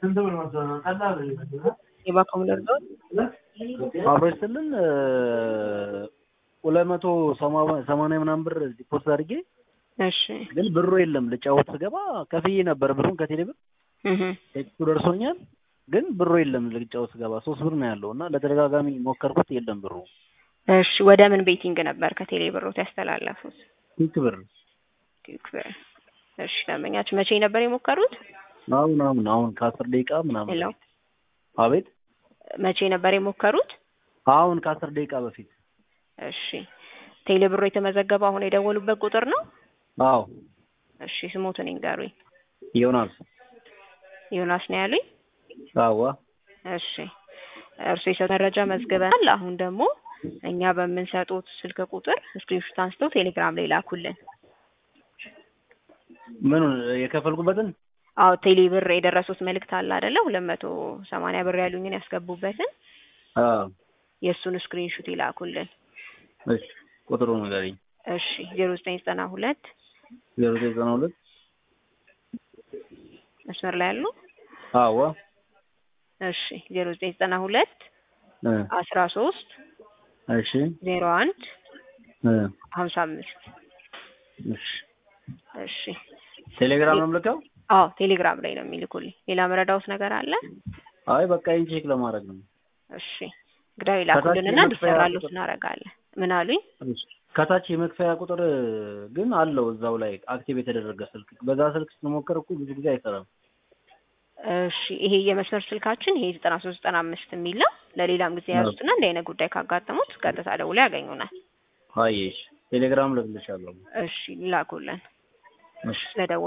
የባኮሙለር ዞን አብሮ ስልን ሁለት መቶ ሰማንያ ምናምን ብር ዲፖዚት አድርጌ እሺ ግን ብሩ የለም። ልጫወት ስገባ ከፍዬ ነበር ብሩን ከቴሌ ብር እህ ቴክስቱ ደርሶኛል። ግን ብሩ የለም። ልጫወት ስገባ ሶስት ብር ነው ያለው እና ለተደጋጋሚ ሞከርኩት፣ የለም ብሩ። እሺ ወደ ምን ቤቲንግ ነበር ከቴሌ ብሮት ያስተላለፉት? ስንት ብር? ኪክ ብር። እሺ ደንበኛችሁ መቼ ነበር የሞከሩት? አሁን አሁን አሁን ከአስር ደቂቃ ምናምን። ሄሎ አቤት። መቼ ነበር የሞከሩት? አሁን ከአስር ደቂቃ በፊት። እሺ ቴሌ ብሮ የተመዘገበው አሁን የደወሉበት ቁጥር ነው? አዎ እሺ ስሞትን ይንገሩኝ። ዮናስ። ዮናስ ነው ያሉኝ? አዋ እሺ እርሱ የሰጡት መረጃ መዝግበናል። አሁን ደግሞ እኛ በምንሰጡት ስልክ ቁጥር ስክሪንሾት አንስተው ቴሌግራም ላይ ላኩልን። ምኑን የከፈልኩበትን? አዎ ቴሌ ብር የደረሱት መልእክት አለ አይደለ? ሁለት መቶ ሰማንያ ብር ያሉኝን ያስገቡበትን አዎ የእሱን ስክሪንሾት ይላኩልን። እሺ ቁጥሩ ንገረኝ። እሺ ዜሮ ዘጠኝ ዘጠና ሁለት ዜሮ ዘጠኝ ዘጠና ሁለት መስመር ላይ ያሉ አዋ እሺ ዜሮ ዘጠኝ ዘጠና ሁለት እ አስራ ሶስት እሺ ዜሮ አንድ እ ሀምሳ አምስት እሺ እሺ ቴሌግራም ነው የምልከው? አዎ ቴሌግራም ላይ ነው የሚልኩልኝ። ሌላ መረዳውት ነገር አለ? አይ በቃ ይሄን ቼክ ለማድረግ ነው። እሺ እንግዲህ ይላኩልንና የመክፈያ እንዲሰራሉት ቁጥር- እናደርጋለን። ምን አሉኝ? እሺ። ከታች የመክፈያ ቁጥር ግን አለው እዛው ላይ አክቲቭ የተደረገ ስልክ። በዛ ስልክ ስንሞክር እኮ ብዙ ጊዜ አይሰራም። እሺ ይሄ የመስመር ስልካችን ይሄ ዘጠና ሶስት ዘጠና አምስት የሚል ነው። ለሌላም ጊዜ ያዙትና እንዲህ አይነት ጉዳይ ካጋጠሙት ቀጥታ ደውለው ያገኙናል። አየሽ ቴሌግራም ልክልሻለሁ። እሺ ላኩልን እሺ ስለደወሉ